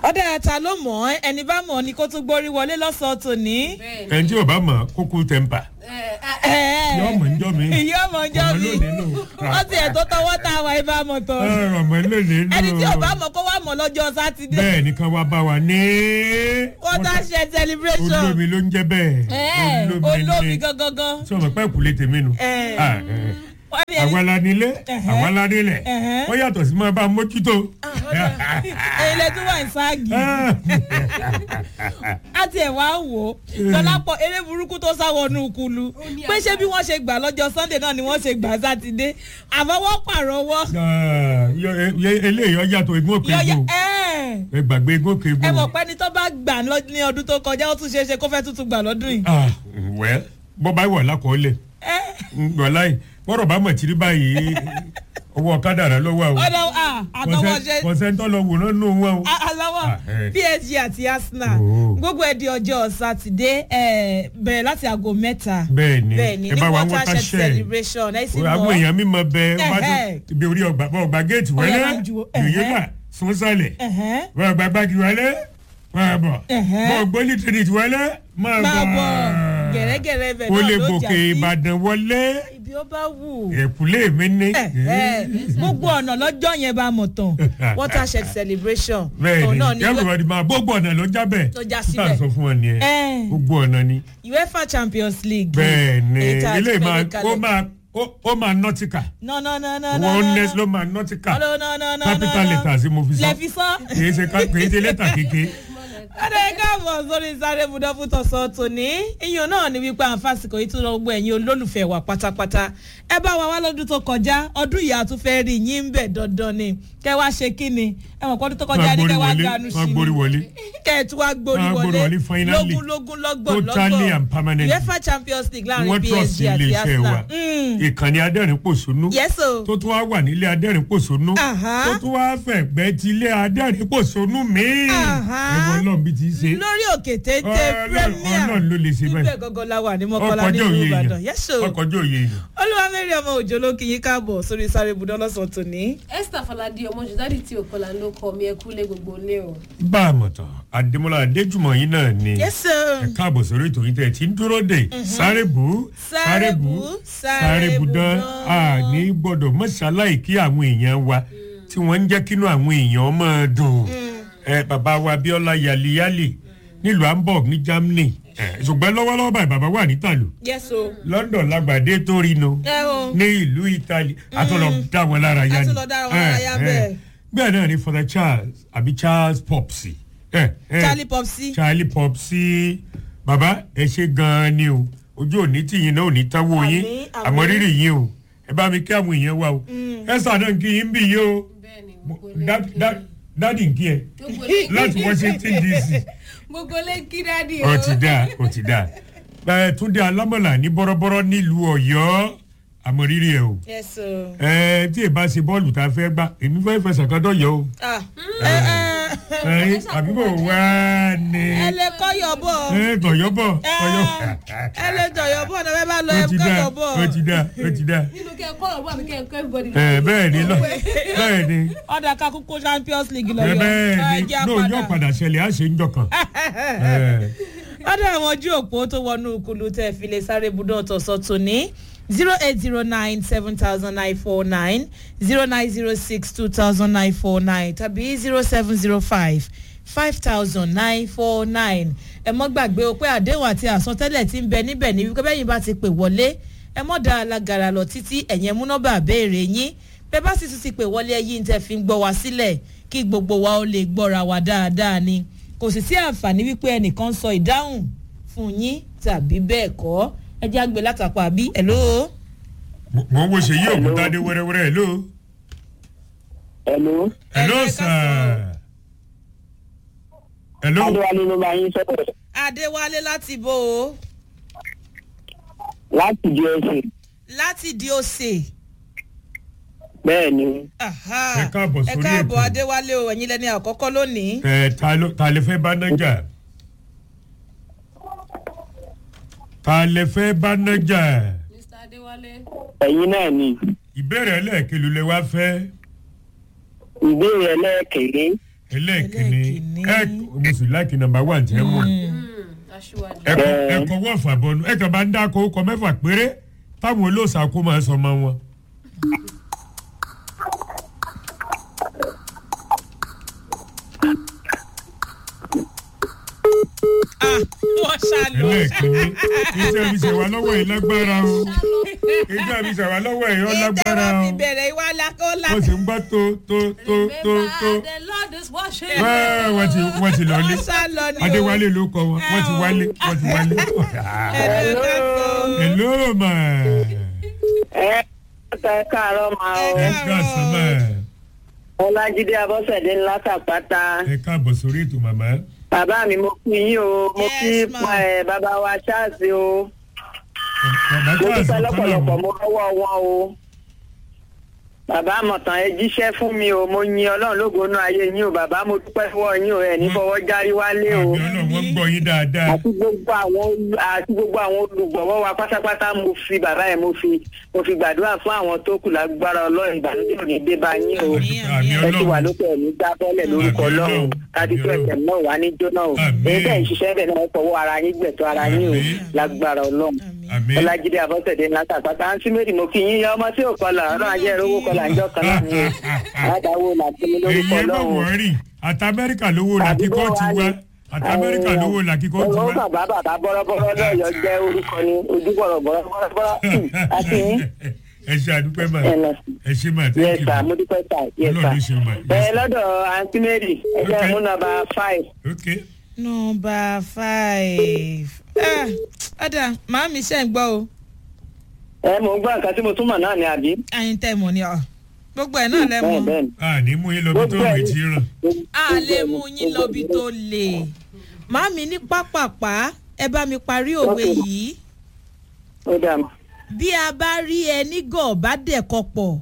ọ̀dà ẹ̀ta ló mọ̀ ẹ́ ẹni bá mọ̀ ni kó tún gbórí wọlé lọ́sọ̀ọ́ tòní. bẹ́ẹ̀ni ẹni tí ò bá mọ̀ kókó tẹ̀m̀pà ẹ yọ ọmọ njọ́ mi ìyá ọmọ ọjọ́ ọmọ mi lónìí nù. wọ́n ti ẹ̀ tó tọwọ́ tá a wà ibà mọ̀ tán. Ẹ, ọmọ lónìí nù. ẹni tí ò bá mọ̀ kó wá mọ̀ lọ́jọ́ sátidé. bẹ́ẹ̀ ni kan wá bá wa ní. watershed celebration. olómi ló ń jẹ́ bẹ́ẹ̀. Ẹ̀, olómi gangan. sọ ma pẹ́ kúlé tèmi nù. Ẹ̀. Ah, ẹ̀. wọ́n ní ẹni àwa la nílé Ẹ̀hẹ́. àwa la nílẹ̀ Ẹ̀hẹ́. wọ́n yàtọ̀ sí máa bá a mójútó. èyí lè tún wà ní ságì. a tiẹ̀ wá wò ó tọ́lápọ̀ eré burúkú tó sáwọnú kulu ní pé ṣé bí wọ́n ṣe gbà lọ́jọ́ sunday náà ni wọ́n ṣe gbà sátidé àmọ́ wọ́n pàrọwọ́. Ah, yọ- e- eléyìí ọ yàtọ̀ egún òkè yọ̀yà egun ẹ̀ ẹ gbàgbé egún òkè egun. ẹ mọ̀ pé ẹni tó bá gbà lọ- ní ọdún tó kọjá ó tún ṣeé ṣe kó fẹ́ tuntun gbà lọ́dún yìí. Ah, wẹ́ bọ́ bá wà lákọọ́lẹ̀ wàláì bọ́rọ̀ bá mọ̀ tírí báyìí owó ọ̀kadà rẹ ló wà o ọ̀dọ̀ àtọwọ́ ṣe kọ̀sẹ́ńtọ́ lọ wòran nù wọn o. aláwọ̀ Ah, eh. psg àti arsenal Oh. gbogbo ẹ̀ di ọjọ́ sátidé ẹ̀, bẹ̀rẹ̀ láti aago mẹ́ta bẹ́ẹ̀ ni bẹ́ẹ̀ ni ẹ ní bá wa watershed watershed celebration ẹ sì àwọn mọ̀ èèyàn mímọ bẹ wá tó Ẹ̀hẹ́. ibi orí ọgbà bọ ọgbà géètì wọlé Ọ̀yá máa ju- yòyé ẹ̀hẹ́. là sún sálẹ̀ ẹ̀hẹ́n. wọ́n ọgbà gbági wọlé wọ́n bọ̀ Ẹ̀hẹ́. bọ́ gbólí trinity wọlé máa máa bọ̀ bọ̀ gẹ̀rẹ́gẹ̀rẹ́ ibẹ̀ o náà lè ló jà gòkè sí ìbàdàn wọlé ibi ó bá wù. ẹ̀kúlé mi ní. Ẹ̀hẹ́. gbogbo ọ̀nà lọ́jọ́ yẹn bá mọ̀ tán watershed celebration bẹ́ẹ̀ òun ni náà ni everybody máa gbogbo ọ̀nà ló jábẹ̀ Tó já tá síbẹ̀. a sọ fún wọn nìyẹn Ẹ̀. gbogbo ọ̀nà ni uefa champions league bẹ́ẹ̀ ni èyí tá a ti ilé fẹ́ máa ní ó kalẹ̀. máa ó- ó máa nọ́tìkà no no no no no wọ́n no, nẹ́sì no. ló máa nọ́tìkà no no no no capital no, no. letters ni mo fi sọ lẹ fi sọ. kìí ṣe ká- kìí ṣe lẹ́tà kéke. Adé káàbọ̀ sórí sáré budọ́ fún tọ̀sán tòní. Iyùn náà ni wípé àǹfààsìkò yìí tún lọ gbọ́ ẹ̀yin olólùfẹ́ wa pátápátá. Ẹ bá wa wá lọ́dún tó kọjá, ọdún yìí a tún fẹ́ rí yín ń bẹ̀ dandan ni. Kẹ́ wá ṣe kí ni? Ẹ mọ̀ pọ́dún tó kọjá ní wọ́n kẹ́ wá gbórí ganu wọlé sí wọ́n gbórí ni. wọlé Kẹ́ ẹ̀ tún wá gbórí Wọ́n gbórí wọlé. wọlé finally. Lógún lógún lọ́gbọ̀n totally and permanently. UEFA Champions League láàrin wọ́n trust PSG àti iléeṣẹ́ wa Arsenal. Mm. ìkànnì adẹ́rìn-pòṣónú Yes o. tó tún wá wà nílé adẹ́rìn-pòṣónú Aha. tó tún wá fẹ̀gbẹ́ ti ilé adẹ́rìn-pòṣónú míì Aha. ẹ̀wọ̀n náà bí ti ṣe Lórí òkè téńté Ọlọ́run Premier. Ọlọ́run ló lè ṣe Ibẹ̀ bẹ́ẹ̀ gangan la wà ní Mọ́kọ́lá ọkọjọ́ nílùú òye Ìbàdàn. èèyàn Yes o. ọkọjọ́ òye èèyàn. olúwamẹ́rì ọmọ òjò ló kì í káàbọ̀ sórí sáré ibùdó lọ́sàn-án tòní. esther faladi ọmọ jùdádì tí òkọlà ló kọ mi ẹkú lé gbogbo ilé o. bá a mọ̀ tán adémọlá adéjùmọ̀ yín náà ni yẹ́sọ̀ ẹ káàbọ̀ sórí ètò yìí tẹ̀ tí ń dúró dé sáré bù Sáré bù, sáré bù dán bù a dán. ní gbọ́dọ̀ mọ́ṣáláì kí àwọn èèyàn wa tí wọ́n ń jẹ́ kínú àwọn èèyàn máa dùn ẹ bàbá wa abiola yaliyali nílùú hamburg ní germany ẹ, ṣùgbọ́n lọ́wọ́lọ́wọ́ báyìí bàbá wà ní tàlù yẹ́sọ̀ london lágbàdé tó rí nu ẹ o ní ìlú italy àtúnlọ dá wọn lára yá ni Àtúnlọ dá wọn lára yá Eh, bẹ́ẹ̀. eh. bẹ́ẹ̀ náà ni father charles àbí charles popsi eh, eh, charlie popsi charlie popsi bàbá ẹ ṣe gan-an ni o ojú òní tìyín náà ò ní táwọ yín Àmín, àmín. àmọ́ rírì yín o ẹ bá mi kí àwọn èèyàn wa o ẹ sàdán kí yín bí yín o bẹ́ẹ̀ni gbogbo ilé Dá- dá- dádì ń kí ẹ gbogbo ilé láti washington dc gbogbo ilé kí dádì o. ó ti dáa ó ti dáa ẹ túndé alámọ̀là ní bọ́rọ́bọ́rọ́ nílùú ọ̀yọ́ àmọ́ rírì ẹ o yẹ́sọ̀ ẹ tí ì bá ṣe bọ́ọ̀lù tá a fẹ́ gbá èmi fẹ́ fẹsẹ̀ kan dọ̀yọ́ o ah ẹ ẹ ẹ àbí bò wá ní ẹ lè kọ́yọ̀ bọ̀ ẹ tọ̀yọ́ bọ̀ tọ̀yọ́ ẹ lè tọ̀yọ̀ bọ̀ náà bẹ́ẹ̀ bá lọ ẹ ó ti dáa kọ́yọ̀ bọ̀ ó ti dáa ó ti dáa nínú kẹ́ ẹ kọ́ ọ̀rọ̀ bọ́ àbí kẹ́ ẹ kọ́ everybody. ẹ bẹ́ẹ̀ ni lọ bẹ́ẹ̀ ni ọ̀dà kakúkú champions league ẹ lọ́yọ̀ bẹ́ẹ̀ ẹ ni jẹ́ lóò yóò àpàdà. padà ṣẹlẹ̀ á ṣe ń jọkàn. ọ̀dọ̀ àwọn ojú òpó tó wọnú kulu tẹ́ fi lè sáré budọ́ ọ̀tọ̀ọ̀sọ̀ tòní zero eight zero nine seven thousand nine four nine zero nine zero six two thousand nine four nine tàbí zero seven zero five five thousand nine four nine ẹ mọ́ gbàgbé o pé àdéhùn àti àsọtẹ́lẹ̀ ti ń bẹ níbẹ̀ ní wípé bẹ́yìn bá ti pè wọlé ẹ mọ́ da alágara lọ títí ẹ̀yẹn múnọ́bà béèrè yín bẹ́ẹ̀ bá sì tún ti pè wọlé ẹyí tẹ́ fi ń gbọ́ wá sílẹ̀ kí gbogbo wa ó lè gbọ́ra wa dáadáa ni kò sì sí àǹfààní wípé ẹnìkan sọ ìdáhùn fún yín tàbí bẹ́ẹ̀ kọ́ ẹ jẹ́ àgbẹ̀ látàpọ̀ àbí hello. mo ń wo ṣe yí òkúta dé wẹ́rẹ́wẹ́rẹ́ hello. Hello. hello Ẹ ká sir. sọ̀rọ̀. hello. Adéwálé ló bá yín sọ̀rọ̀ adéwálé láti bò ó láti di ẹsẹ̀. láti di òsè. Bẹ́ẹ̀ ni, Aha. Ẹ káàbọ̀ ẹ sórí káàbọ̀ ètò. adéwálé o ẹ̀yin lẹ́ni àkọ́kọ́ lónìí. ẹ ta ló ta lè fẹ́ bá nájà. ta lè fẹ́ bá nájà. mr adéwálé. ẹ̀yin náà ni. ìbéèrè ẹlẹ́ẹ̀kelu lè wá fẹ́. Ìbéèrè ẹlẹ́ẹ̀kẹ̀lé. ẹlẹ́ẹ̀kìnní Ẹlẹ́ẹ̀kìnní. ẹ mo sì láìkì nọmba wà jẹ́ mọ̀ aṣíwájú. ẹ̀kọ́ ẹ̀kọ́ wọ̀ fàbọ̀nù ẹ̀kọ́ bá ń dáko ọkọ̀ mẹ́fà péré táwọn olóòsà kó máa sọ ọmọ wọn. ah wọ́n ṣàlù. ẹlẹ́ẹ̀kìnní iṣẹ́ mi ṣẹ̀wá lọ́wọ́ yìí lágbára o iṣẹ́ mi ṣẹ̀wá lọ́wọ́ yìí ó lágbára ìtẹ̀wọ́ o fi bẹ̀rẹ̀ ìwà lakọ́lá. wọ́n sì ń gbọ́ tó tó tó tó tó Remember the Lord is watching. wẹ́ẹ́ wọ́n ti wọ́n ti lọlé wọ́n ṣàlọ ni o. adéwálé ló kọ wọn wọ́n ti wálé wọ́n ti wálé. Hello, káàsán. hello ma ẹ ẹ káàárọ̀ máa Ẹ ọ ẹ káàsán ma ọlájídé abọ́sẹ̀dé ńlá tàpátá ẹ káàbọ̀ sórí ètò màmá. bàbá mi mo kí yín o mo kí Yes, ma. ẹ bàbá wa ṣáàṣì o bàbá mo Charles dúpẹ́ lọ́pọ̀lọpọ̀ kọ́lá mo rọ́wọ́ wọn o bàbá àmọ̀tàn ẹ jíṣẹ́ fún mi o mo yin ọlọ́run lógo inú ayé yín o bàbá mo dúpẹ́ fún ọ yín o ẹ̀ ní fọwọ́ járí wálé o àmì ọlọ́run wọ́n gbọ́ yín dáadáa. àti gbogbo àwọn olù- àti gbogbo àwọn olùgbọ̀wọ́ wa pátápátá mo fi bàbá yẹn mo fi mo fi gbàdúrà fún àwọn tó kù lágbára ọlọ́run ìbànújẹ́ ò ní dé bá yín o Àmín, àmì ẹ ti wà ọlọ́run lókè ẹ̀mí gbá bọ́ọ̀lẹ̀ lórúkọ Àmín ọlọ́run Ọlọ́run. kádìtú Àmín ẹ̀sẹ̀ náà wà ní jóná o Àmín. èyí bẹ́ẹ̀ ń ṣiṣẹ́ bẹ́ẹ̀ náà fọwọ́ ara yín gbẹ̀tọ́ ara yín o Àmín. lágbára ọlọ́run àmì ọlájídé abọ́sẹ̀dé ńlá tàpátá ń sí méjì mo kí yín yá ọmọ tí ò kọlà ọlọ́run ajẹ́ ìrówó kọlà ńjọ́ kan náà ni o àdáwó làtúmí èyí lórúkọ ẹ bọ̀ ọlọ́run wọ́ọ̀rì àti amẹ́ríkà lówó làkíkọ́ ti wá àti amẹ́ríkà lówó làkíkọ́ ti owó wá. bàbá bàbá bọ́rọ́bọ́rọ́ lọ́yọ̀ jẹ́ orúkọ ni ojú bọ̀rọ̀ bọ́rọ́bọ́rọ́ àti yín ẹ ṣe àdúpẹ́ mà ẹ lọ sí. ẹ ṣe mà yes thank you sir ma mo dúpẹ́ sir yes Ọlọ́run ló sir ṣe mà ẹ lọ́dọ̀ àǹtí mary ẹ jẹ́ Okay. mú nọ́mbà five. ok nọmba five. ah ọ̀dà màámi ṣe ń gbọ́ o. ẹ mò ń gbọ́ nǹkan tí mo túmọ̀ náà ni àbí. àyìn tẹ̀ mọ̀ ni ọ̀ gbogbo ẹ̀ náà lẹ́ mọ̀. bẹ́ẹ̀ bẹ́ẹ̀ ni. a ní mú yín lọ bí tó rìn tí ràn. a lè mú yín lọ́bi tó lè. màámi ní pápápá ẹ bá mi parí òwe Okay. yìí. ó dà mọ́. bí a bá rí ẹni gọ̀ bá dẹ̀kọ pọ̀.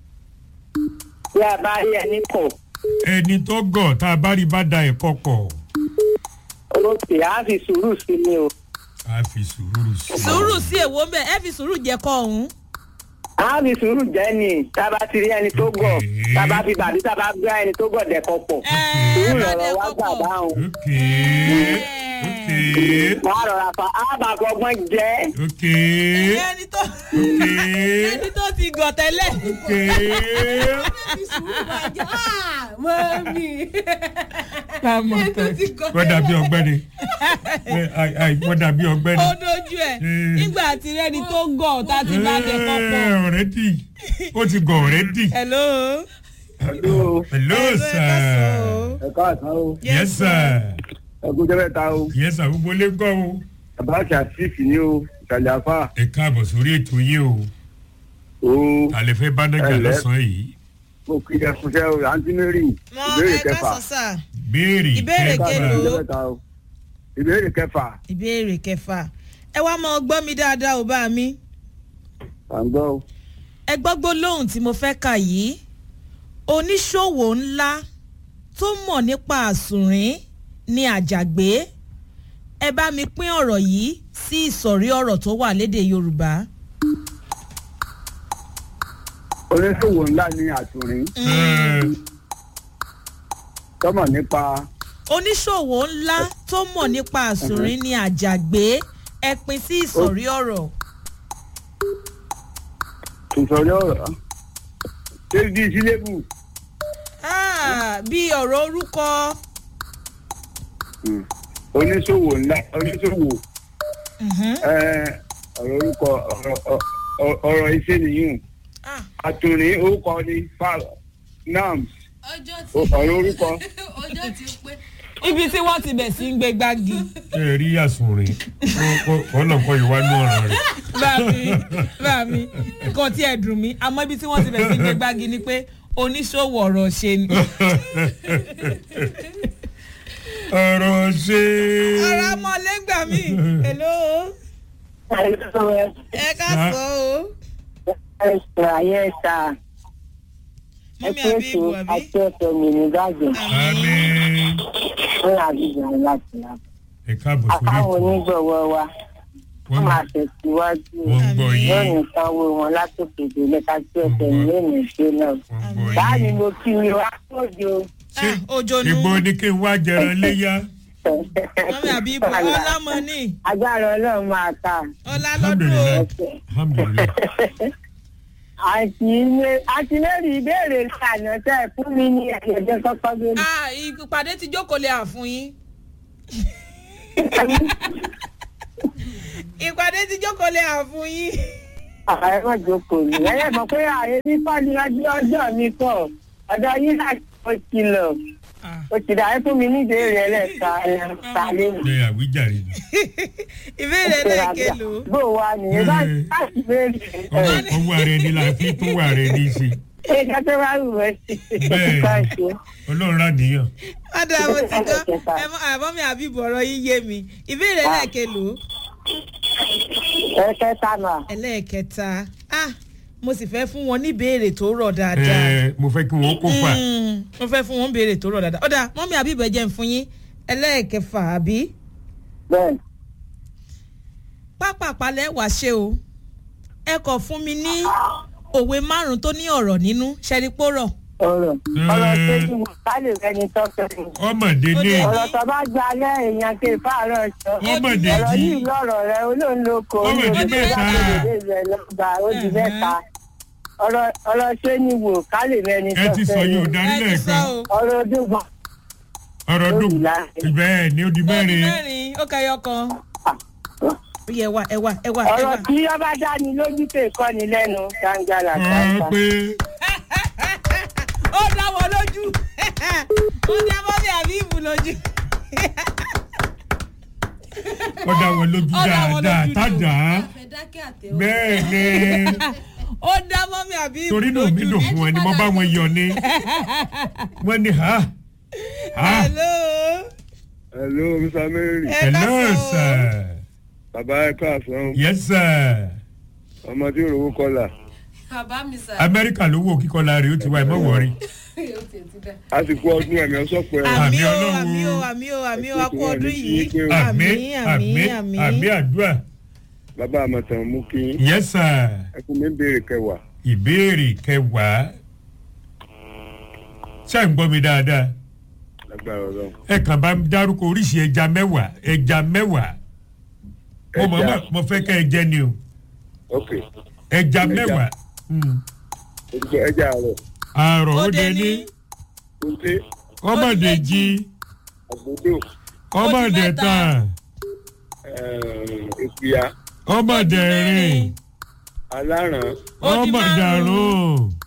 bí a bá rí ẹni kọ̀ ẹni tó gọ̀ tá a bá rí bá da ẹ̀kọ́ pọ̀ olóòtú á fi sùúrù sí mi o. a fi sùúrù sí i. sùúrù sí èwo ń bẹ ẹ fi sùúrù jẹ kọ ọ̀hún. á fi sùúrù jẹ́ ni tá a bá ti rí ẹni tó gọ̀ Okay. tá a bá fi bàbí tá a bá gbé ẹni tó gọ̀ dẹ̀kọ̀ pọ̀. ẹ sùúrù bá lọ̀rọ̀ wá dẹ̀kọ gbà pọ̀. dáhùn. ok ok wọ́n á rọra fa á bá fọgbọ́n jẹ́. ok ẹni tó ok ẹni tó ti gọ̀ tẹ́lẹ̀. ok mọ́mí. Lámọ̀ ẹni tó ti kọ́ wọ́n dàbí ọgbẹ́ni Ẹ, ai, ai, wọ́n dàbí ọgbẹ́ni. ó dojú ẹ̀ Mm. nígbà tí rẹ́ni tó gọ̀ tá a ti bá dẹ̀kọ pọ̀. ọ̀rẹ́dì ó ti gọ̀ ọ̀rẹ́dì. hello. hello Hello, sir ẹ káàsán o. ẹ káàsán o yes sir ẹ kú jẹ́ mẹ́ta o yes sir gbogbo lè gbọ́ o. bàbá ṣàṣìṣì ni o ìsàlẹ̀ afá ẹ káàbọ̀ sórí ètò yìí o o àlẹ́ fẹ́ bánájà Ẹ lẹ́. lọ́sàn-án yìí mo kí ẹ fúnṣẹ́ o àǹtí mary mọ ìbéèrè ẹ kẹfà káàsán sà béèrè Ìbéèrè ẹ káàsán kelo. ẹ jẹ́ mẹ́ta o ìbéèrè kẹfà ìbéèrè kẹfà ẹ wá mọ gbọ́ mi dáadáa ò bá mi à ń gbọ́ o ẹ gbọ́ gbólóhùn tí mo fẹ́ kà yìí oníṣòwò ńlá tó mọ̀ nípa àsùnrín ní àjàgbé ẹ bá mi pín ọ̀rọ̀ yìí sí ìsọ̀rí ọ̀rọ̀ tó wà lédè yorùbá. oníṣòwò ńlá ní àtúrin tọ́mọ̀ nípa oníṣòwò ńlá tó mọ̀ nípa àsùnrín ní àjàgbé ẹ pín sí ìsọ̀rí ọ̀rọ̀. ìsọ̀rí ọ̀rọ̀ ṣé bí sílébù Ah, bí ọ̀rọ̀ orúkọ oníṣòwò ńlá oníṣòwò Mhm. ẹ, ọ̀rọ̀ orúkọ ọ̀rọ̀- ọ̀rọ̀- ọ̀rọ̀ iṣẹ́ nìyún Ah, àtúrin orúkọ ní fal nams ọjọ́ tí ọ̀rọ̀ orúkọ ọjọ́ tí pé ibi tí wọ́n ti bẹ̀ sí ń gbé gbági. ẹ rí àsùnrin ọ̀nà kan ìwà ní ọ̀ràn rẹ̀. báàmí báàmí nǹkan tí ẹ dùn mí àmọ́ ibi tí wọ́n ti bẹ̀ sí ń gbé gbági ni pé oníṣòwò ọ̀rọ̀ ṣe ni. ọ̀rọ̀ ṣe. ọ̀rọ̀ ọmọlẹ́gbà mi hello ẹ ká sọ o ẹ̀sà yẹ̀sà mọ́mí ẹ̀kú àbí ètò ìbò àbí. àti ẹ̀sẹ̀ mi ní bàjẹ́ àmín. ní àbíjà láti là. ẹ káàbọ̀ sórí àkáwọn ètò onígbọ̀wọ́ wa wọ́n máa tẹ̀síwájú wọ́n ń gbọ́ yín lónìí sanwó wọn látòkè délé ká sí ẹsẹ̀ lónìí ṣe náà. wọ́n ń gbọ́ báyìí yín. mo kí mi wá sóde o ṣé Ah, òjònú. ìgbò ni kí n wá jẹran léyà mọ́mí àbí ibò ọlá mọ́ ní agbára ọlọ́run máa ta ọlá lọ́dún o. alhamdulilayi alhamdulilayi àti ilé àti lórí ìbéèrè ìlànà tẹ ẹ fún mi ní ẹ̀jẹ̀ kọ́kọ́ lórí. Ah, ìpàdé ti jókòó lè àfún yín. ìpàdé ti jókòó lè àfún yín. ààrẹ má jókòó ní ẹyẹ mọ̀ pé ààrẹ ní fọ́ọ̀lì ọjọ́ ọjọ́ mi pọ̀ ọ̀dọ̀ yín láti ó ti lọ Ah. ó ti dà ẹ́ fún mi ní ìbéèrè ẹlẹ́ta ẹ̀ta lẹ́nu. ṣe àwíjàre ni ìbéèrè lẹ́ẹ̀kẹ́lò. bó o wà nìyẹn bá láti béèrè ọwọ́ ọwọ́ ara ẹni la fi tún wà rẹ ní í ṣe ṣé kẹ́kẹ́ bá wù ẹ́ sí Bẹ́ẹ̀. ká ṣe. ọlọ́run rà níyàn ọ̀dà mo ti gbọ́ ẹ mọ àbọ̀ mi àbí bọ̀rọ̀ yín yé mi ìbéèrè lẹ́ẹ̀kẹ́lò ẹ̀kẹta náà ẹlẹ́ẹ̀kẹta ah mo sì fẹ́ fún wọn ní ìbéèrè tó rọ̀ dáadáa ẹ mo fẹ́ kí wọ́n kó fà Mm, mo fẹ́ fún wọn béèrè tó rọ̀ dáadáa ọ̀dà mọ́mí àbí ìbẹ̀jẹ̀ ń fún yín ẹlẹ́ẹ̀kẹfà àbí bẹ́ẹ̀ pápápá lẹ́wàá ṣe o ẹ kọ̀ fún mi ní òwe márùn-ún tó ní ọ̀rọ̀ nínú ṣẹ́rípòrọ̀ ọ̀rọ̀ ọ̀rọ̀ tó ti wù ká lè rẹni tọ́kẹ́ mi. ọmọdé ní Ó ọ̀rọ̀ tó bá gba alẹ́ èèyàn ké fáàrọ̀ sọ. ọmọdé ọ̀rọ̀ jí yìí lọ́rọ̀ rẹ olóńloko Ọmọ ìdí mẹ́ta. rẹ lọ́gbà ó di mẹ́ta. ọ̀rọ̀ ọ̀rọ̀ ṣé ni wò ká lè rẹni ẹ ti sọ yóò mi. darí ẹ ti sọ lẹ́ẹ̀kan o ọ̀rọ̀ ojúbọ̀n ọ̀rọ̀ dùn Ó di láàrin. bẹ́ẹ̀ ni ó di ó di mẹ́rin mẹ́rin ó kẹyọ kan ó yẹ wá ẹ wá ẹ wá ẹ ọ̀rọ̀ wá. tí ọba dání lójú pé kọ́ni lẹ́nu gbàngàlà ọ gbàngà. pé ó dá wọn lójú ó dá mọ́mí àbí ìbù lójú. ó dá wọn lójú Ó dá wọn dáadáa lójú ni o. tádà àfẹ́dákẹ́ àtẹ̀wọ́. bẹ́ẹ̀ ni ó dá mọ́mí àbí ìbù torí náà lójú. mi dùn fún wọn ni mo bá wọn yọ ni wọ́n ní ha ha hello hello mr mary ẹ hello ká sọ o. sir bàbá ẹ káàsán yes sir ọmọ tí òrówó kọlà bàbá mi sà. amẹ́ríkà ló wò kíkọ́ rẹ̀ ó ti wá ẹ̀ mọ́ wọ̀rí yóò tiẹ̀ ti dá. àsìkò ọdún ẹ̀mí ọ̀sọ́pọ̀ ẹ̀ àmì o Ọlọ́run. àmì o àmì o àmì o akú ọdún Àmì, yìí àmì àmì àmì àmì àmì àdúrà bàbá àmọ̀tàn mú kí yes sir ẹ fún mi béèrè kẹwàá ìbéèrè kẹwàá ṣé ń gbọ́ mi dáadáa lágbára ọlọ́run. ẹ kàn bá ń dárúkọ oríṣi ẹja mẹ́wàá ẹja mẹ́wàá mo mọ̀ Ẹja. mọ̀ mo fẹ́ kẹ́ ẹ jẹ́ ni o ok ẹja Ẹja. mẹ́wàá Mm. ojúbọ ẹja àárọ̀ àrò ó ó dé dé ní ní kúnté ọmọdé jí àgbòdo ọmọdé mẹ́ta. tán ìpìyà ọmọdé rìn aláràn Ó di ọmọdé márùn-ún. àrùn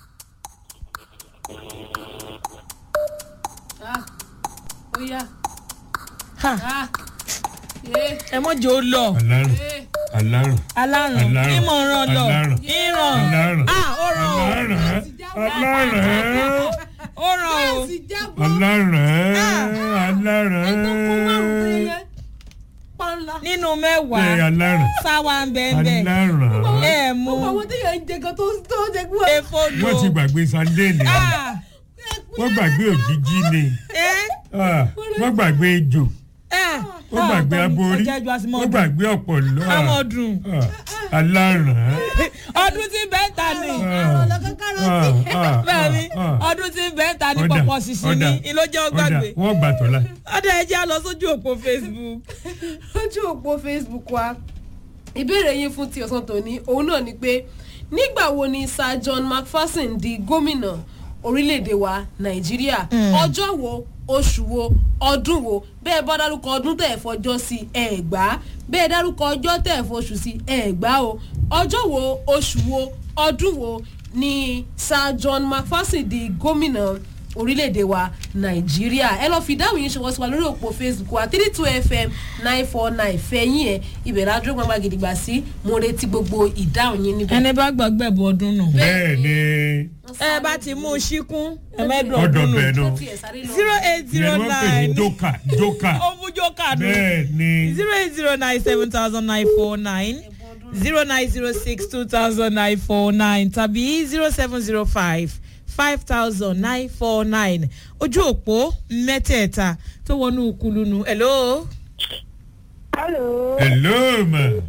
Ah, ó yá. Ha, Ah, eh, ẹ mọ̀ jẹ́ ó lọ alárùn eh. alárùn alárùn Alárùn. ìmọ̀ ràn lọ Alárùn. ìràn alárùn ah ó ràn o alárùn alárùn ó ràn o sì jábọ́. alárùn ẹni tó kó márùn-ún péré alárùn yẹn. pọ́nlá. nínú ṣe mẹ́wàá alárùn sáwà ń bẹ́ẹ̀ bẹ́ẹ̀ alárùn ẹ mú gbogbo àwọn téèyàn ń jẹ gan tó tó jẹ gbọ́. efo lò wọ́n ti gbàgbé sunday ni ah wọ́n gbàgbé òjijì ni ẹ Ah, wọ́n gbàgbé ejò ẹ wọ́n gbàgbé aborí ọjà ìjọ àti wọ́n mọ́ọ̀dù gbàgbé ọ̀pọ̀lọ́ amọ̀dùn alárùn ọdún tí bẹ́ẹ̀ ta ni ọ̀rọ̀ kankan rántí. bẹ́ẹ̀ ni ọdún tí bẹ́ẹ̀ ta ni pọ̀pọ̀ ṣìṣì ni ìlójẹ́ ó gbàgbé wọ́n gbà tọ́lá ọdẹ ẹ jẹ́ á lọ sójú òpó facebook lójú òpó facebook wa ìbéèrè yín fún ti ọ̀sán tòní òun náà ni pé nígbà wo ni sir john macpherson di gómìnà orílẹ̀-èdè wa nàìjíríà ọjọ́ wo oṣù wo ọdún wo bẹ́ẹ̀ bá dárúkọ ọdún tẹ̀ fọjọ́ sí ẹ̀ gbá bẹ́ẹ̀ dárúkọ ọjọ́ tẹ̀ fọṣù sí ẹ̀ gbá o ọjọ́ wo oṣù wo ọdún wo ni sir john macpherson di gómìnà orílẹ̀-èdè wa nàìjíríà ẹ lọ́ọ́ fi ìdáhùn yín ṣọwọ́ sí wa lórí òpó facebook wa three two fm nine four nine fẹ̀yìn ẹ̀ ibẹ̀ ládùúgbò gbàgbà gidigba sí mo retí gbogbo ìdáhùn yín níbẹ̀. ẹni bá gbàgbẹ́ bu ọdún nù. bẹ́ẹ̀ ni ẹ bá ti mú un ṣíkún ẹ mẹ́dùn ọ̀dọ̀ ọdún nù. bẹ́ẹ̀ nù Tí ẹ sáré lọ. zero eight ìyẹn zero ni wọ́n pè ní nine jókà jókà ó mú jókà dùn. bẹ́ẹ̀ ni zero eight zero nine seven thousand nine four nine zero nine zero six two thousand nine four nine tàbí zero seven zero five five thousand nine four nine ojú òpó mẹ́tẹ̀ẹ̀ta tó wọnú kulunu hello. hello hello ma hello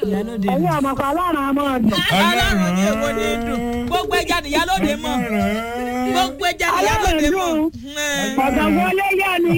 ìyálóde ẹ̀yin mọ̀. ọmọkọ ọlọ́run àmọ́ ọ̀dùn. ọlọ́run ní èwo ní dùn gbogbo ẹja ni ìyálóde mọ̀ gbogbo ẹja ni ìyálóde mọ̀. ọ̀gá wọlé yá ni.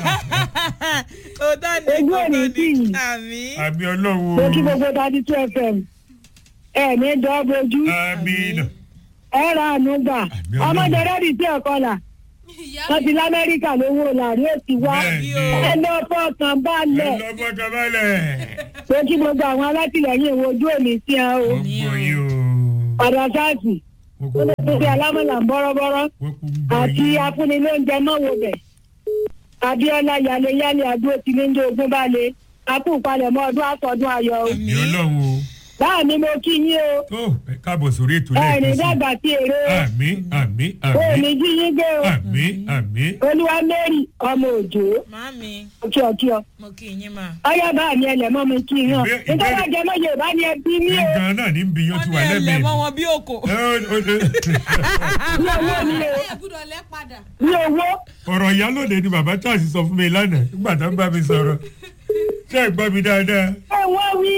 òótọ́ ni Ojú ò ní òótọ́ tì ni yín. àmì. àmì mo ọlọ́run kí gbogbo dadi two fm ẹ ní jọ́ bojú àmì nà ẹ ra àánú gbà Àmì Ọlọ́run. ọmọdé rẹ́dí tí ẹ̀kọ́ là ìyá wọ́n ti lamẹ́ríkà lówó làrí òsì wá Bẹ́ẹ̀ni. ẹ lọ fọkàn balẹ̀ ẹlọ́fọ̀kànbalẹ̀ mo kí gbogbo àwọn alátìlẹyìn ìwojú òní sí ẹ o wọ́n gbọ́ yín o padà sáàsì wọ́n ó lè kú fi alámọ̀là ń bọ́rọ́bọ́rọ́ wọ́n kú gbọ́ àti yín afúnilóúnjẹ mọ́wó bẹ̀ abiola yaleyale adúró ti ní ní ogún balẹ̀ akú palẹ̀mọ́ ọdún àtọ̀dún ayọ̀ o àmì ọlọ́run o báà ni mo kí yín o tó ẹ káàbọ̀ sórí ètò ẹ ní lẹ́ẹ̀kan sí dàgbà sí èrè o àmì àmì o ò ní àmì jí yín gbé o àmì àmì olúwa mary ọmọ òjò màámi ọkí ọkí ọ mo kì í yín mà. ọyá bá mi ẹlẹmọ mi kí hàn Ìbé- nítorí ìbéèrè- àjẹmọ yorùbá ni ẹ bí mi o nǹkan náà ní bí yóò ti wọ́n ní wà ẹlẹ́ lẹ́mìí mọ́ wọn bí òkò. Ẹ, ó- ó- ó- ní owó mi o ẹ gbúdọ̀ lẹ́ padà. ní owó ọ̀rọ̀ ìyálòde ni bàbá charles sọ fún mi lánàá nígbà tó ń bá mi sọ̀rọ̀ ṣé ẹ gbọ́ mi dáadáa ẹ wọ́n wí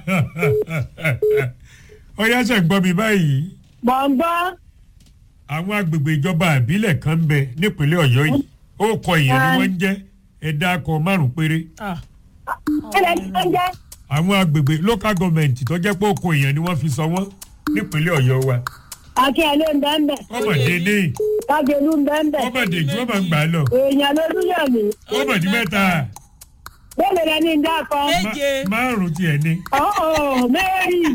ọyá ṣe gbọ́ mi báyìí mọ̀ ń gbọ́ àwọn agbègbè ìjọba àbílẹ̀ kan ń bẹ nípínlẹ̀ ọ̀yọ́ yìí ó kọ èèyàn ni wọ́n ń jẹ́ ẹ̀dá akọ márùn-ún péré kílẹ̀ tí wọ́n jẹ́ àwọn agbègbè local government tó jẹ́ pé ó kọ èèyàn ni wọ́n fi sọ wọ́n nípínlẹ̀ ọ̀yọ́ wa àti ẹ̀ ló ń bẹ́ ń bẹ̀ ọmọdé ní kájọlú ń bẹ́ ń bẹ̀ ọmọdé tí wọ́n máa ń gbà lọ èèyàn lolúyọ̀mí ọmọdé mẹ́ta bẹ́ẹ̀ lẹ ní dákọ méje márùn-ún tiẹ̀ ní. ọ̀ọ́ mẹ́rin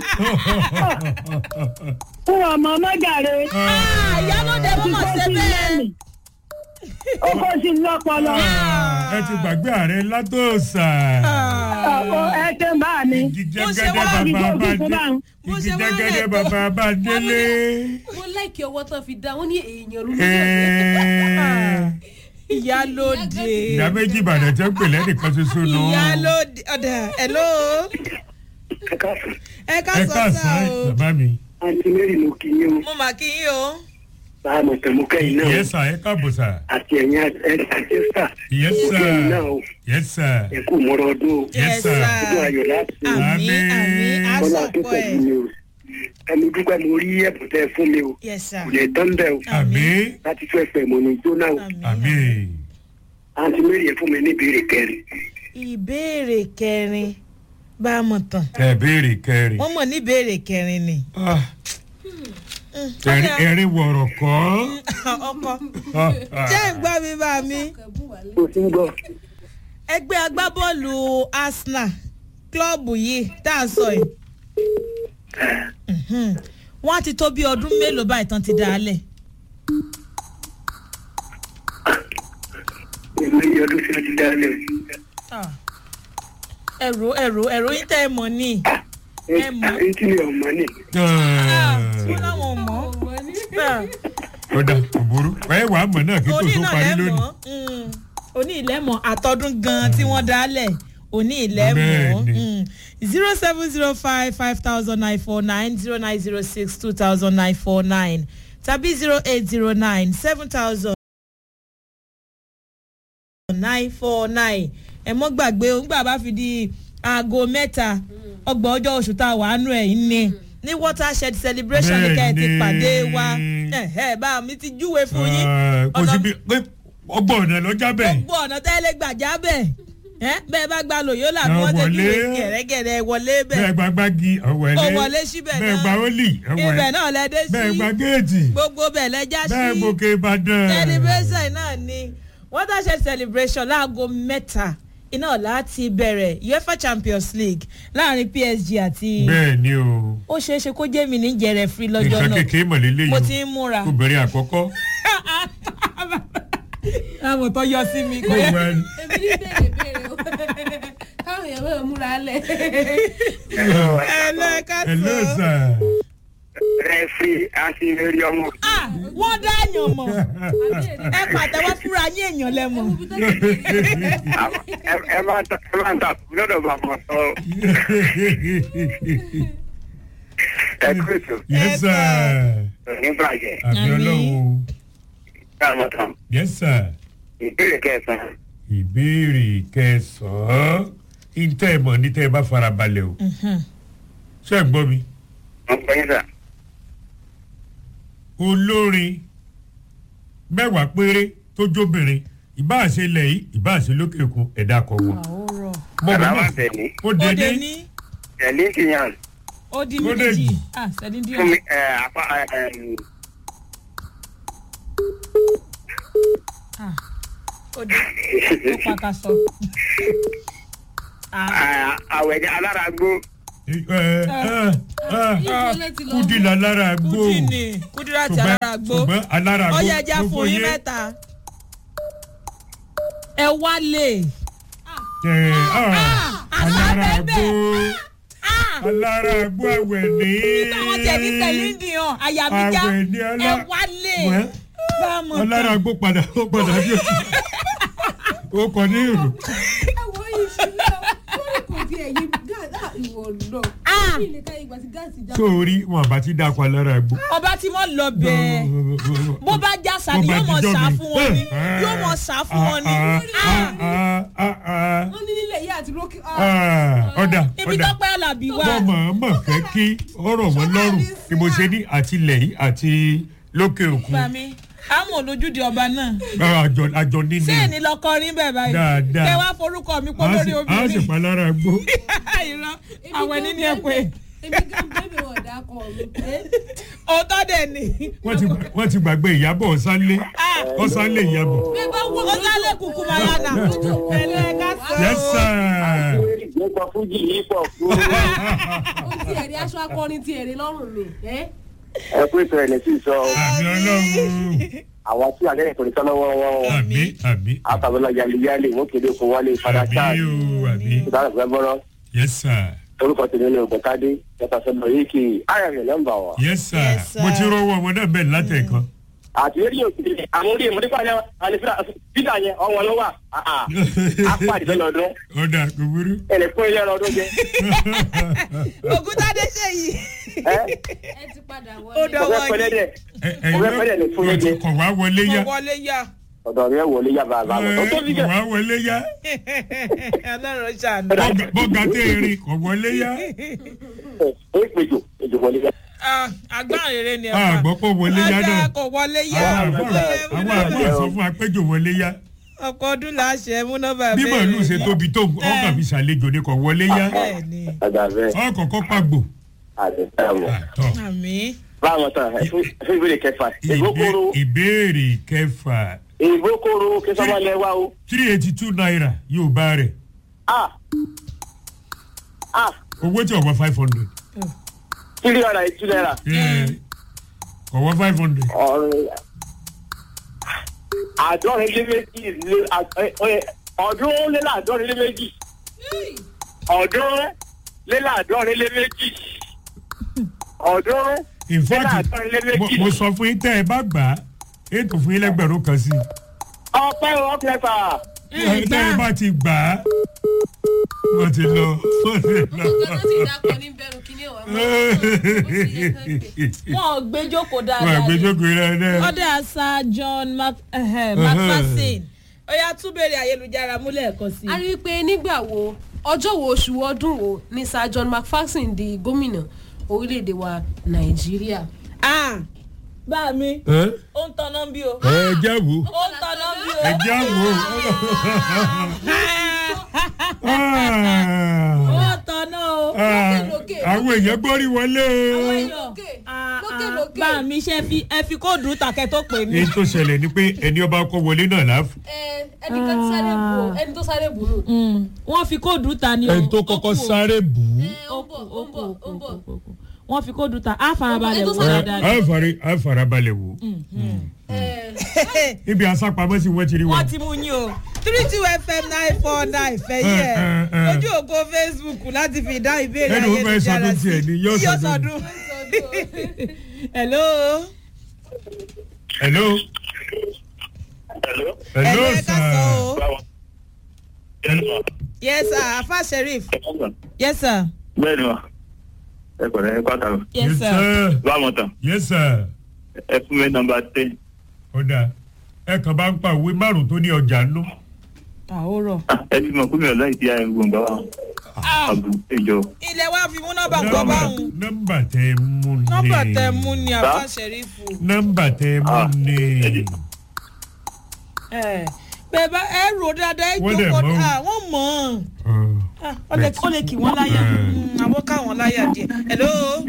fún ọmọ mọ́jàre ìyálóde mọ́ mọ̀ ṣe bẹ́ẹ̀. ó kó sí lọ́pọlọ ẹ ti gbàgbé ààrẹ látòsà. ọ̀pọ̀ ẹ ṣe ń bá mi igi Bó ṣe jẹ́gẹ́dẹ́ wá bàbá ní bá kókó dé bá ń. Bó igi ṣe wá jẹ́gẹ́dẹ́ lẹ̀ tó. bàbá bá délé. mo láìkí ọwọ́ tán fi dá wọn ní èèyàn ló Ẹ̀ẹ́, ìyálóde. ìdá méjì ìbàdàn tẹ́ ń pè lẹ́nìkan ṣoṣo nù. ìyálóde ọ̀dà hello. ẹ ká ẹ sọ sá káàsán o. bàbá mi. àǹtí mary mo kì í yín o mo mà kí yín o. bá a mọ̀ tẹ̀mú kẹ́yìn náà o yẹ sà ẹ káàbọ̀ sà. àti ẹ̀yìn àjẹsà yẹ mo sà kẹ́yìn náà o yẹ sà ẹ kú mọ́rọ́ ọdún o yẹ sà. ọdún ayọ̀ láti o àmì Àmín. àmì kọ́lá tó àsopọ̀ pẹ̀lú ẹ̀. mi o ẹnu dúpẹ́ mo rí ẹ̀bùn tẹ́ ẹ fún mi o yes sir. kò lè tán bẹ́ẹ̀ o àmì láti tún ẹ̀fẹ̀ mọ̀ ní jóná o àmì. àǹtí mary ẹ fún mi ní ìbéèrè kẹrin ìbéèrè kẹrin bá a mọ̀ tán. ẹ béèrè kẹrin. wọ́n mọ̀ ní ìbéèrè kẹrin ni. Ah. ẹ̀rín ẹ̀rín wọ̀rọ̀ kọ́. ọkọ jẹ́ ń gbọ́ mi bá mi. o ti ń gbọ́ ẹgbẹ́ agbábọ́ọ̀lù arsenal klọ́ọ̀bù yìí tá a sọ yìí. Mhm. wọ́n á ti tó bí ọdún mélòó báyìí tán ti dá a lẹ̀. èmi ní ọdún tí wọ́n ti dá lẹ̀ ẹ̀rọ ẹ̀rọ ẹ̀rọ yín tẹ́ ẹ mọ̀ ní. Ẹ mọ̀. èyí tí mi ò mọ̀ ní wọ́n láwọn ò mọ̀. ọ̀dà òbúrú ẹ wà á mọ̀ náà kí kò òní tó náà parí lẹ́mọ̀ lónìí. òní ìlẹ́mọ̀ àtọ́dún gan tí wọ́n dálẹ̀ òní ìlẹ́mọ̀ Bẹ́ẹ̀ni. zero seven zero five five thousand nine four nine zero nine zero six two thousand nine four nine tàbí zero eight zero nine seven thousand nine four nine ẹ mọ́ gbàgbé o nígbà bá fi di aago mẹ́ta ọgbọ̀n ọjọ́ oṣù tá a wà á nù ẹ̀ ní ní watershed celebration ní ká ẹ ti Bẹ́ẹ̀ni. pàdé wa ẹ̀hẹ́ bá mi ti júwe fún yín Ah, kò sí ọ̀nà- bí pé ọgbọ̀n ọ̀nà lọ́jà bẹ́ẹ̀. gbogbo ọ̀nà tẹ́lẹ̀ gbàjá bẹ̀ ẹ́ bẹ́ẹ̀ bá gba lòyó là ní Ẹ wọ́n ti wọlé. júwe gẹ̀rẹ́gẹ̀rẹ́ wọlé bẹ́ẹ̀ bẹ̀ gba gbági ọ̀wẹ́lé. Ó wọlé síbẹ̀ bẹ́ẹ̀ náà. gba ólì ibẹ̀ ọ̀wẹ́. náà lẹ dé bẹ́ẹ̀ sí gba géètì. gbogbo bẹ̀ lẹ́jà bẹ́ẹ̀ sí gòkè ìbàdàn. celebration náà ni watershed celebration láago mẹ́ta iná láti bẹ̀rẹ̀ uefa champions league láàrin psg àti bẹ́ẹ̀ ni o. ó ṣeé ṣe kó jẹ́ mi ní jẹrẹ free lọ́jọ́ nǹkan náà kékeré mọ̀lélẹ́ mo yìí ti ń múra obìnrin àkọ́kọ́. àwọn tó yọ sí mi kó kò yẹ wá ní. èmi ní béèrè béèrè o káwọn èèyàn máa múra lẹ̀. ẹlẹ́ka ẹ ló sọ. sà. rẹ́fì àti eré ọmọ Ah, wọ́n dá èèyàn mọ̀ ẹ pàtẹ́wọ́ fúnra yín èèyàn lẹ́mọ̀. ẹ ẹ bá ta ẹ bá ta lọ́dọ̀ bá mọ̀ sọ ẹ kú ètò yes sir. ní bàjẹ́ àbí Àmín. ọlọ́run. káàmọ̀ tán yes sir. ìbéèrè kẹsàn-án ìbéèrè kẹsàn-án ìtẹ́ ẹ̀ mọ̀ ní tẹ́ ẹ bá fara balẹ̀ o. ṣe ń gbọ́ mi wọ́n gbọ́ yín sà. olórin mẹ́wàá péré tó jóbìnrin ìbáàṣe ilẹ̀ yìí ìbáàṣe lókè òkun ẹ̀dá kan wọn. àwòrán mo mọ̀ Bàbá wa mọ̀ tẹ̀lé. ó ó dé dé ní ní Tẹ̀lé kìyàn. ó di Ó dé méjì jì. ah sẹ́ni díẹ̀ Fún mi ẹ̀ apá ẹ̀ ah ó dé ó pàkàṣọ ah ẹ̀ àwẹ̀dẹ alára gbó. kúdìlà lára gbó kùdì ni kùdìrà tí alára gbó ṣùgbọ́n alára gbó ọyẹ ẹja fún yín mẹ́ta ẹ wálé alára gbó alára gbó àwẹ̀ ní. nígbà wọn tẹ ní sẹlíndì hàn àyàbíjá Àwẹ̀ ní ọlá- ẹ wálé Wẹ́, bámu alára gbó padà ó padà bí o ó kọ ní ìrù. ẹ̀wọ̀n yìí ṣe náà lórí kò tí ẹ̀yìn gáàsì ìwọ náà Ah. kí ilé ká ìgbà tí gáàsì já. sórí wọn àbá ti dáko alára gbó. ọba tí wọn lọ bẹ́ẹ̀ bó bá já sa ni Bó bá yóò mọ dijọ́ sá mi. fún wọn ni yóò mọ sá fún wọn ni wọ́n ní nílẹ̀ yìí àti lókè. ọ̀dà ibi ọ̀dà tọ́pẹ́ alábí wà wọ́n mọ̀ mọ̀ fẹ́ kí ọ̀rọ̀ wọn lọ́rùn ni mo ṣe ní àtìlẹ̀ yìí àti lókè òkun gbà mí àmọ́ olójúde ọba náà àjọ àjọ nínú ṣé èní lọkọ rí bẹ́ẹ̀ báyìí Dáadáa. kẹ wá forúkọ mi pọ̀ a lórí sì a sì obìnrin pa lára gbó. irọ́ àwọn ẹni ní ẹ pé èmi gan bẹ́ẹ̀ wọ̀ dà kọ́ mi. òótọ́ dẹ̀ ni wọ́n ti wọ́n ti gbàgbé ìyàbọ̀ ọ̀sánlé ọ̀sánlé ìyàbọ̀. bẹ́ẹ̀ bá wọ́n ó sálẹ̀ kùkù mayana ẹ̀lẹ́ ká sọ yes sir. Nípa fújì yìí pọ̀ fún. ó ti ẹ̀rí aṣọ akọrin ti ẹ̀rí lọ́rùn mi. ẹ́ Ẹ pé ìfẹ́ rẹ̀ sì sọ àmì ọlọ́run àwọn tí àlẹ́ ìkọ̀lẹ́ sọ́nà wọ́n wọ́n àmì àmì àtàwọn yaliyali wọ́n kéde kó wálé fada àmì charles o àmì ìdára fẹ́ bọ́rọ̀ yes sir orúkọ tèmi ní ògbẹ́tadé yàtọ̀ sọ́dọ̀ yìí kì í ayọ̀ mi nọ́mbà wa. yes sir Yes, sir. mo ti rọwọ́ ọmọ náà bẹ́ẹ̀ látẹ̀kan. àti rédíò kìíní àwọn orí ìmọ̀lẹ́ pàdé àlè fídà yẹn ọ̀wọ́n ló wà apáàdì fẹ́ lọ́dún ọ̀dà kò burú. ẹ̀lẹ́ fún ilé ọdún jẹ. ògúntàdé ṣe yìí ẹ ẹ ti padà ó wọlé. dọwọ́ ọ̀fẹ́ pẹ́lẹ́ yìí dẹ̀ Ẹ- ẹ̀yin Mo fẹ́ fẹ́lẹ̀ ní fún náà yẹn. kọ̀ wá wọlé yá. kò wọlé yá ọ̀dọ̀ mi ẹ̀ wọlé yá bàbá mi. ó tó bí kọ̀ jẹ́ wá wọlé yá. ọlọ́run ṣàánú Bọ́gà- bọ́gà tẹ́ erin kọ̀ wọlé yá. ó péjò péjò wọlé yá. Ah, agbára rere ni a gbọ́ pé wọlé yá ọjà náà. kò wọlé yá àwọn àbọ̀ àwọn àbọ̀ sọ fún apẹ́jọ wọlé yá. ọkọ̀ ọdún là á ṣe mú nọ́mbà bí màálù ṣe tóbi tó ọkàn fi ṣàlejò ni kọ̀ wọlé yá. bẹ́ẹ̀ ni ọ̀dà bẹ́ẹ̀ ọkọ̀ọ̀kọ̀ pàgbò. àti ẹ̀wọ̀. àtọ̀. àmì báwọn tán ẹ fún fún ìbéèrè kẹfà ìgbókòrò Ìbé- ìbéèrè kẹfà ìgbókòrò kẹsàmọ́lẹ̀ wa o. three eighty two naira yóò bá rẹ̀ ah ah owó tí ọ̀wọ́ five hundred. three hundred and two naira. ọ̀wọ́ five hundred. ọ̀rẹ́ àádọ́rin lé méjì lé ọdún lé láàdọ́rin lé méjì ọdún lé láàdọ́rin lé méjì ọdún in fact láàdọ́rin lé mo- méjì mo sọ fún yín tẹ́ ẹ bá gbà á ètò fún yín lẹ́gbẹ̀rún kan sí ọpẹ́ ọpẹ́fà i tẹ́ ẹ bá ti gbà á wọ́n ti lọ wọ́n ti lọ. ọgbọ́n tó ti dákọ̀ ní bẹ̀rù kíní ọ̀wá mọ́ ó ti yẹ kán gbé. wọn ò gbé jókòó wọ́n dáadáa ni. àgbéjókòó rẹ̀ náà. ọdẹ àṣà john Mac- eh, macpherson ó yá tún béèrè ayélujára múlẹ̀ ẹ̀kọ́ sí a i. rí i pé nígbà wo ọjọ́ wo oṣù ọdún wo ni sir john macpherson di gómìnà orílẹ̀-èdè wa nàìjíríà. Ah, bá mi ẹ ó ń tanná bí o ẹ jẹ́ wo ó ń tanná bí o. ẹ jẹ́ wo. ó ń tanná o. àwọn èèyàn gbórí wọlé o. lókè Ah, lókè ah, lókè bá mi ṣe fi ẹ fi kóòdù takẹ tó pè mí. èyí tó ṣẹlẹ̀ ni pé ẹni ọba kọ́ wọlé náà láàfù. ẹ ẹnìkan ti sáré bù ó ẹni tó sáré bù nù. Mm, wọ́n fi kóòdù ta ni o. ẹni tó Ó kọ́kọ́ kù o. sáré bù ú. ẹ ó ń bọ̀ ó ń bọ̀ ó ń bọ̀. wọ́n fi kóòdù ta á farabalẹ̀ Ẹni tó wò sáré- dáadáa. a fari a farabalẹ̀ wò. ẹ ibi asápamọ́ sí wọ́n ti rí wọn. wọ́n ti mú yín o three two fm nine four nine fẹ̀yìn ẹ̀ Eh, eh, eh. lójú ògo facebook láti fi dá ìbéèrè Ẹni wo fẹ́ sọdún tiẹ̀ ni? Yóò yóò sọdún. sọdún. hello. hello. Hello. hello ẹ ká sọ sir. o. Báwo? yes sir afa sheriff yes sir bẹ́ẹ̀ni wa ẹ pẹ̀lẹ́ ẹ pàtàkì yes yes sir. sir. báwọn tán yes sir. ẹ fún mi nọmba ten ó dáa ẹ kàn bá ń pa òwe márùn tó ní ọjà nú. àhórọ̀. ẹ ti mọ̀ pé mi ò láì tí a gbọ̀ngàn wa àbù ìjọ. ilé wa fi mú nọ́mbà gbọ́ báwọn. nọ́mbà tẹ mú ni. nọ́mbà tẹ mú ni àbá ṣẹ̀rífù. nọ́mbà tẹ mú Ah, ni. ẹ̀dí. ẹ bẹ́ẹ̀ bá ẹ rò dáadáa ẹ Wọ́n dẹ̀ jókòó mọ̀. ah, wọ́n mọ̀ ọ́n. Ah. Ah, ó lè ó lè kì wọ́n láyà Mm. Mm, àwọn káwọn láyà díẹ̀ hello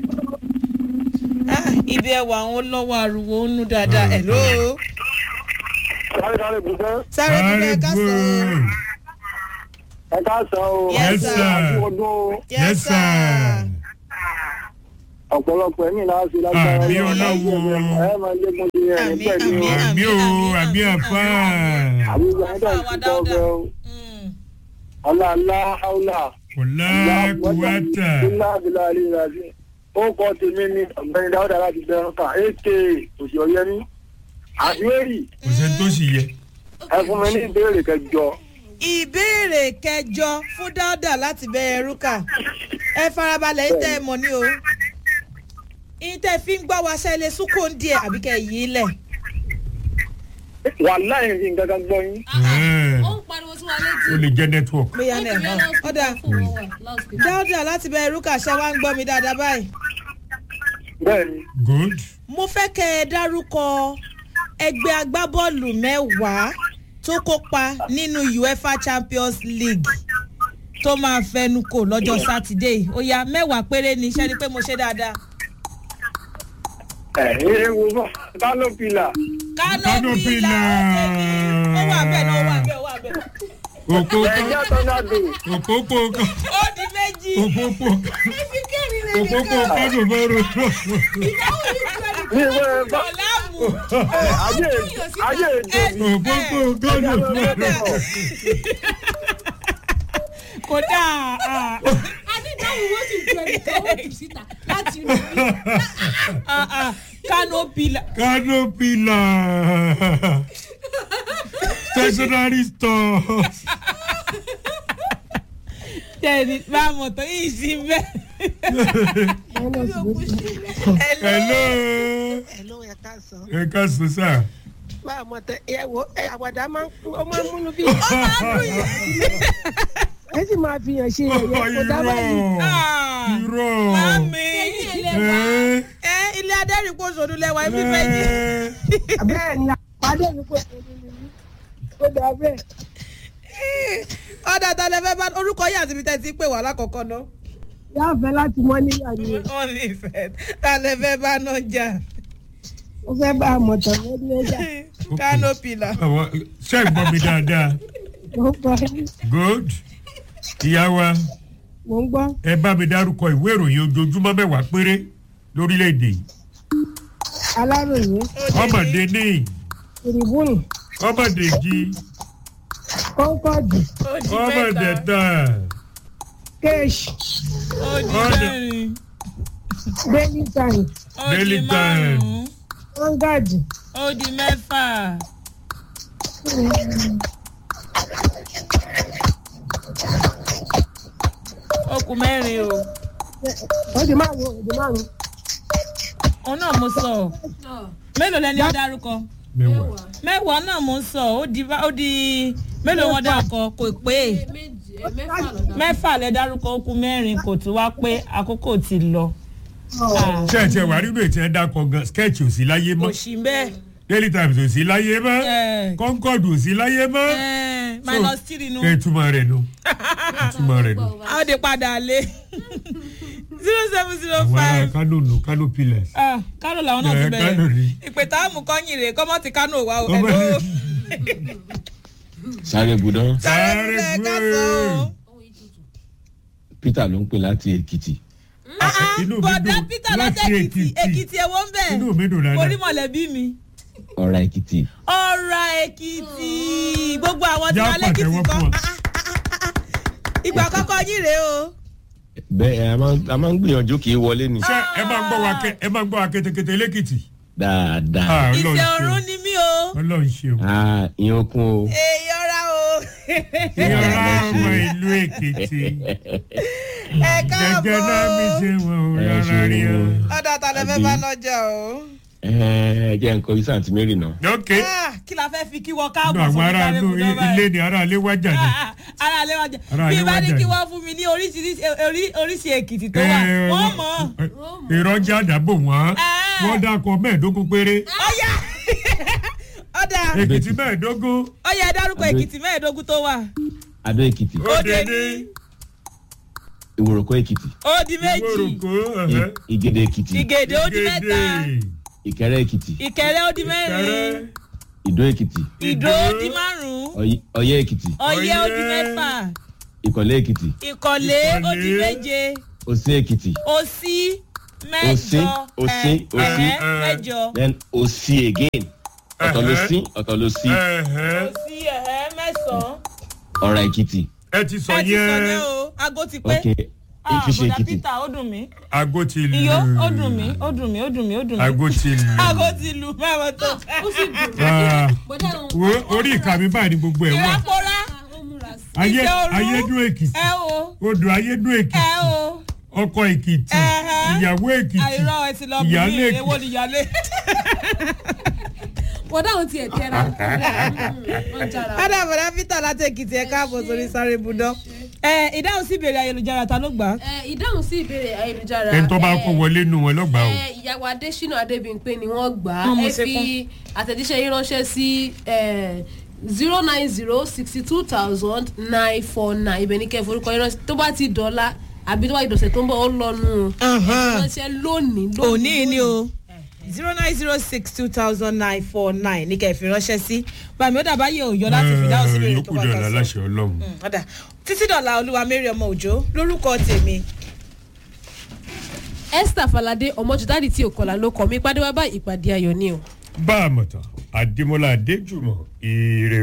Ah, ibi ẹwà àwọn lọ́wọ́ ariwo ń nú dáadáa hello sáré sáré bùsẹ́ sáré bí ẹ ká sọ Very ẹ ká sọ o Yes, Yes, sir. sir. àti ọdún o. Yes, sir. ọ̀pọ̀lọpọ̀ ẹ̀mí náà ṣe lágbára Àmì Ọlọ́run. Ọlọ́run. ẹ máa lé mo ṣe ẹ̀ Àmì, nígbà tí àmì, o. àmì o àmì, àmì àmì, àfà. àbí ìgbà yẹn dàn sí tọ́gbẹ́ o. Mm. ọlá ńlá haúlà. Ọ̀la kùwàtà. ńlá àbílà àlè ìrìnàjò. ó kọ́ tèmi ní ọ̀gbẹ́ni dáúdà láti bẹ̀rẹ̀ kan ak òsì ọ̀yẹ́mí. àbíwèrì Kò sẹ́ni tó sì yẹ. ẹ fún mi ní ìbéèrè kẹjọ. ìbéèrè kẹjọ fún dáúdà láti bẹ̀rẹ̀ rúkà ẹ farabalẹ̀ yín tẹ́ ẹ mọ̀ ní o yín tẹ́ ẹ fi ń gbọ́ wa ṣẹlẹ̀ súnkò ń díẹ̀ àbí kẹ́ ẹ yí lẹ̀ wàhálà yẹn fi nǹkan kan gbọ́ yín. Ẹ̀, ó ń pariwo sí wa létí. Ó lè jẹ́ network. bóyá náà hàn ọ̀dà dáúdà láti bẹ̀rẹ̀ rúkà ṣẹ́ wá ń gbọ́ mi dáadáa báyìí. bẹ́ẹ̀ni Good. mo fẹ́ kẹ́ ẹ dárúkọ ẹgbẹ́ agbábọ́ọ̀lù mẹ́wàá tó kópa nínú uefa champions league tó máa fẹnu kò lọ́jọ́ sátidé yìí. ó yá mẹ́wàá péré ni iṣẹ́ ni pé mo ṣe dáadáa. ẹ̀ ẹ́ wo bá kálọ̀ pìlà. kánópì là ó wà bẹ́ẹ̀ náà ó wà bẹ́ẹ̀ ó wà bẹ́ẹ̀. Òpópó ẹ̀jẹ̀ tọ́nádò. òpópó kan. ó di méjì. Òpópó òpópó kánò mẹ́rọ. ní ìwé bá ọ̀làmù. ẹ̀ ajé ajé èdè. Òpópó kánò mẹ́rọ. kódà ah, adídáhùn wọ́n sì ju ẹnìkan wọ́n jù síta láti inú bí. ah, ah, kánópì là. Canopila. Stationery stores. tẹ̀lé bá a mọ̀ tó yìí sí bẹ́ẹ̀. Hello. Hello, ẹ káàsán. Ẹ ká sọ sá. Bá a mọ̀ tẹ ẹ wo ẹ àwàdà máa ń ó máa ń múnú bí. Ẹ sì máa fi hàn ṣe ẹ̀yẹ kó dábàá yìí. Ah, Irọ́. Mami. Ẹ́ ẹ ilé adẹ́rìnpọ̀ sọ̀dún lẹ́wà ibi fẹ́ jí. Bẹ́ẹ̀ ni àpàdé mi kò tó nínú yìí. Ó dà bẹ́ẹ̀. ọ̀dà tá a lè fẹ́ bá orúkọ yìí àti ibi tẹ́ ti pè wá lákọ̀ọ́kọ́ náà. Yá fẹ́ láti mọ́ níyà ni wọ́n ní ìfẹ́ tá a lè fẹ́ bá náà jà. ó fẹ́ bá a mọ̀ tán lórí ẹja. kánópì là. àwọn ṣe é gbọ́ mi dáadáa. Mo ń gbọ́ Good. Ìyá wa mo ń gbọ́. ẹ bá mi dárúkọ ìwé ìròyìn ojoojúmọ́ mẹ́wàá péré lórílẹ̀‐èdè yìí. Aláròyé, Ọmọdé ní Tìrìbùnù, ọmọdé jí Kọ́ńkọ́ọ̀dù, ó di ọmọdé mẹ́ta tán. Kéèṣì, ó di Ọ̀dà. mẹ́rin Daily Times, ó di Daily márùn-ún Vanguard, ó di mẹ́fà. ó kù mẹ́rin o ó di márùn-ún, ó di márùn-ún. òun náà mo sọ ọ́. mélòó lẹni ó dárúkọ Mẹ́wàá. mẹ́wàá náà mo ń sọ ó di ó di mélòó wọn dárúkọ kò pé méjì ẹ mẹ́fà lọ́dọ̀. mẹ́fà lẹ dárúkọ ó kù mẹ́rin kò tún wá pé àkókò ti lọ. Ah, Ṣé ẹ tiẹ̀ wá nínú ètò ẹ̀ dákọ̀ gan sketch ò sí láyé kò mọ́. sí bẹ́ẹ̀ Daily Times ò sí láyé mọ́. Eh. Concord ò sí láyé mọ́. Eh, minus three nu Ẹ túmọ̀ rẹ̀ nù. Túmọ̀ rẹ̀ nù. a ó de padà lé zero seven zero Àwọn ará five Kano nù Kano pillars. kánò làwọn náà Eh, ti Kano ni. bẹ̀rẹ̀ ìpè táàmù kọ́yìn rè kọ́mọ́ ti kánò wá o Ọmọ- ẹ̀ló sáré budán sáré Sáré sílẹ̀ ká gbé. sọ o. peter ló ń pè láti èkìtì Ah, ah, Inú mi bọ̀dá dùn peter láti lọ́tẹ̀ èkìtì Èkìtì. èkìtì ẹ̀wọ̀ ń bẹ̀ Inú mi dùn dáadáa. orí mọ̀lẹ́bí mi. ọ̀rá èkìtì ọ̀rọ̀ èkìtì gbogbo àwọn tí Já wọ́n lẹ́kìtì pàtẹ́wọ́ kan fún ọ. Ah, ah, ah, ah. ìgbà àkọ́kọ́ yín rèé o. bẹ́ẹ̀ a máa ń- a máa ń gbìyànjú kì í wọlé ni Ṣé ẹ máa ń gbọ́ wa kẹ- ẹ máa ń gbọ́ wa kétékété lẹ́kìtì? dáadáa Ah, Ọlọ́run ìfẹ́ ṣeun. ọ̀run ni mí o. Ọlọ́run ṣeun. Ah, ìyẹn okun o èyí ọ̀rá o. Ìyọ̀rá ọmọ ìlú Èkìtì. ẹ Gẹ́gẹ́ náà mi káàbọ̀. ṣe wọ̀n ò Ẹ rárá ṣeun rí o. o. ọ̀dà tàlẹ́ fẹ́ bá lọ́jà o. ẹ jẹ́ nǹkan iṣẹ́ àǹtí mary náà. ok Ah, kí la fẹ́ fi kí wọ́n inú káàbọ̀ àwọn sórí ará sáré inú ibùdó báyìí. ilé ni ará ilé wájà ni. ara alẹ́ wájà Ara bí alẹ́ bá ní wájà kí ni. wọ́n fún mi ní oríṣiríṣi orí- oríṣi èkìtì tó wà Eh, wọ́n wọ́n- mọ̀ eh, ìrọ́jà àdàbò wọ́n Ah. wọ́n dákọ̀ mẹ́ẹ̀ẹ́dógún péré ọ̀yà ọ̀dà èkìtì mẹ́ẹ̀ẹ́dógún ọ̀yà dárúkọ Adó- èkìtì mẹ́ẹ̀ẹ́dógún tó wà adó èkìtì Ó dé òdèdè ní. ìwòròkó èkìtì ó di méjì ìwòròkó I- ìgèdè èkìtì ìgèdè ó di mẹ́ta ìkẹrẹ èkìtì ìkẹrẹ ó di mẹ́rin ìdó èkìtì ìdó ó di márùn-ún Ọ̀y- ọ̀yẹ́ èkìtì ọ̀yẹ́ ó di Ọ̀yẹ́. mẹ́fà ìkọ̀lé èkìtì ìkọ̀lé ó di Ìkọ̀lé. méje òsín èkìtì òsì mẹ́jọ Òsín, òsín, ẹ̀, òsín. ẹ̀hẹ́, mẹ́jọ then òsì again ọ̀tọ̀ ló sí ọ̀tọ̀ ló sí Ẹ̀hẹ́. òsì ẹ̀hẹ́ mẹ́sàn-án ọ̀rà èkìtì ẹ ti sọ ẹ ti sọ yẹn yẹn o aago ti pé ok Ah, ìfiṣe bọ̀dà èkìtì peter ó dùn mí aago ti lù iyó ó dùn mí ó dùn mí ó dùn mí ó dùn mí aago ti lù aago ti lù mẹ́wàá tó ó sì dùn Ah, bọ́dá òun wo orí ìka mi báyìí ni gbogbo ẹ̀ ìwà wà pora ó múra sí ayé ìfẹ́ òru. ayédún èkìtì ẹ o odò ayédún ẹ èkìtì o ọkọ èkìtì Ẹ̀hẹ́. ìyàwó èkìtì àìrọ ẹ ti lọ bí ìyálé mi èkìtì. èwo ni ìyálé bọ́dá òun tiẹ̀ tẹ́ra wọ́n jára ádà bọ̀dà peter láti èkìtì ẹ káàbọ̀ sórí sáré budán ẹ ìdáhùn sí ìbéèrè ayélujára ta ló gbà á ẹ ìdáhùn sí ìbéèrè ayélujára ẹni tó bá ẹ, kó wọlé nù wọn lọ́gbàá o ẹ, ìyàwó adésínà adébíyìnpé ni wọ́n gbà á Wọ́n mú ẹ sí fi àtẹ̀jíṣẹ́ yín ránṣẹ́ sí zero nine zero sixty two thousand nine four nine ibẹ̀ ní kẹfọ́ orúkọ yín ránṣẹ́ tó bá ti dọ́là àbí tó bá ti dọ̀sẹ̀ tó ń bọ̀ ó lọ́nu o ránṣẹ́ lónìí òní ni o zero nine zero six two thousand nine four nine ní kẹfì ránṣẹ́ sí bàmí ó dàbá yẹ òyọ láti fi dáhùn sí ìbéèrè tó yókù bá dọ̀là ta sọ. láṣẹ ọlọ́run. Mm, ọ̀dà títí dọ̀là olúwa mary ọmọ òjò lórúkọ tèmi esther falade ọmọjúdáàdì tí ò kọlà ló kọ mí pàdé wá bá ìpàdé ayọ̀ ni o. bá a mọ̀ tán adémọlá adéjùmọ̀ ire